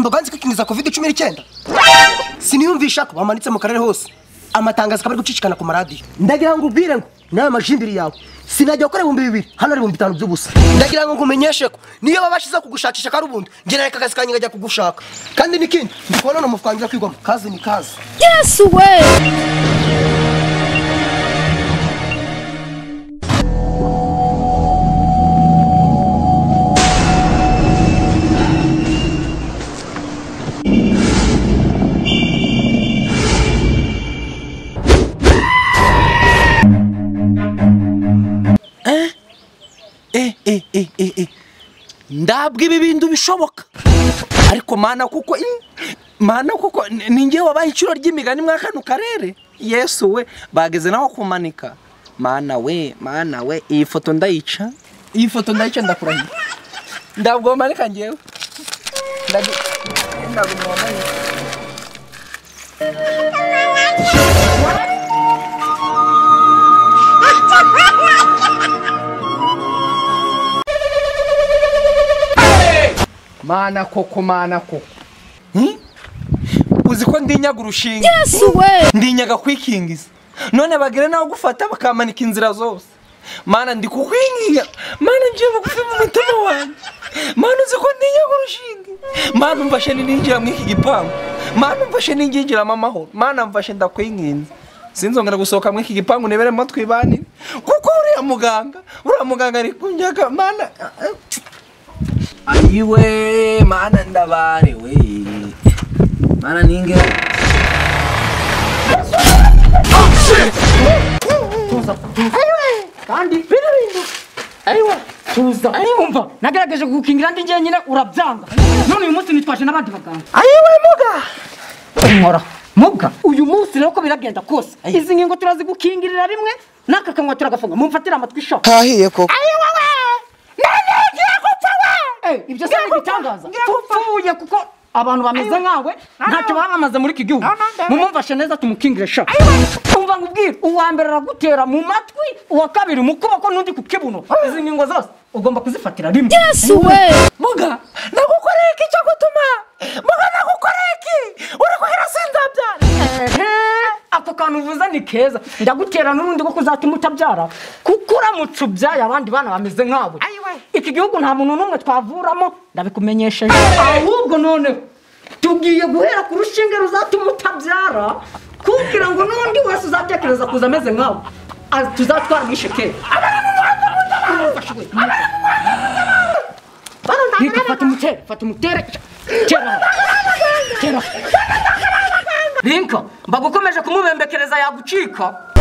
gukwirakwiza covid cumi n'icyenda siniyumvisha ko bamanitse mu karere hose amatangazo akaba ari gucicikana ku maradiyo ndagira ngo ubwire ngo nawe amajindiri yawe sinajya gukora ibihumbi bibiri hano ari ibihumbi bitanu by'ubusa ndagira ngo nkumenyeshe ko niyo baba bashize kugushakisha ko ari ubundi njye nareka akazi kanjye ngajya kugushaka kandi n'ikindi ndi kubona ni umufuka wanjye kwigwamo kazi ni kazi Yes way! eh eh eh eh eh ndabwa ibi bintu bishoboka ariko mana kuko ii, mana kuko ni- ni ngewe wabaye iciro ry'imigani mwa kano karere yesu we bageze naho kumanika mana we mana we iyi foto ndayica iyi foto ndayica ndakurahira ndabwo wamanika ngewe Ndagi- ndabwo wamanika mana koko mana koko Hmm? uzi ko ndinyaga urushinga Yes way! ndinyaga kwikingiza none bagere naho gufata bakamanika inzira zose mana ndi kukwinginga mana ngiye bugufi mu mutima wanjye mana uzi ko ndinyaga urushinge mana umfashe ninjira muri iki gipangu mana umfashe ninjinjiramo amahoro mana mfashe ndakwinginze sinzongera gusohoka muri iki gipangu niberemo twibanire kuko uriya muganga uriya muganga ari kunyaga mana ayiwe mana ndabarewe mana ninge tuza ariwumva nagerageje kugukingira ndi njyenyine urabyanga none uyu munsi nitwaje n'abandi baganga ayiwe muga nkora mubwa uyu munsi rero uko biragenda kose izi ngingo turazigukingirira rimwe n'aka kanwa turagafunga mumfatire amatwi sha kahiye koko Eh, ibyo se n'igitangaza tupfuye kuko abantu bameze nkawe ntacyo bamamaze muri iki gihugu mumumfashe neza tumukingire sha umva ngo ubwire uwa mbere aragutera mu matwi uwa kabiri mu kuboko n'undi ku kibuno izi ngingo zose ugomba kuzifatira rimwe Yes way! muga nagukoreye iki cyo gutuma muga nagukoreye iki uri kuhira sinzabyara Ehe, ako kantu uvuze ni keza ndagutera n'urundi rwo kuzatuma utabyara kuko uramutse ubyaye abandi bana bameze nkawe iki gihugu nta muntu n'umwe twavuramo ndabikumenyesheje ahubwo noneho tugiye guhera ku rushinge ruzatuma utabyara kugira ngo n'undi wese uzabyekereza kuza ameze nkawe Ah, tuzatwara mwishe kera Reka, fata umutere fata umutere tera aho, tera aho. Linka mbagukomeje kumubembekereza yagucika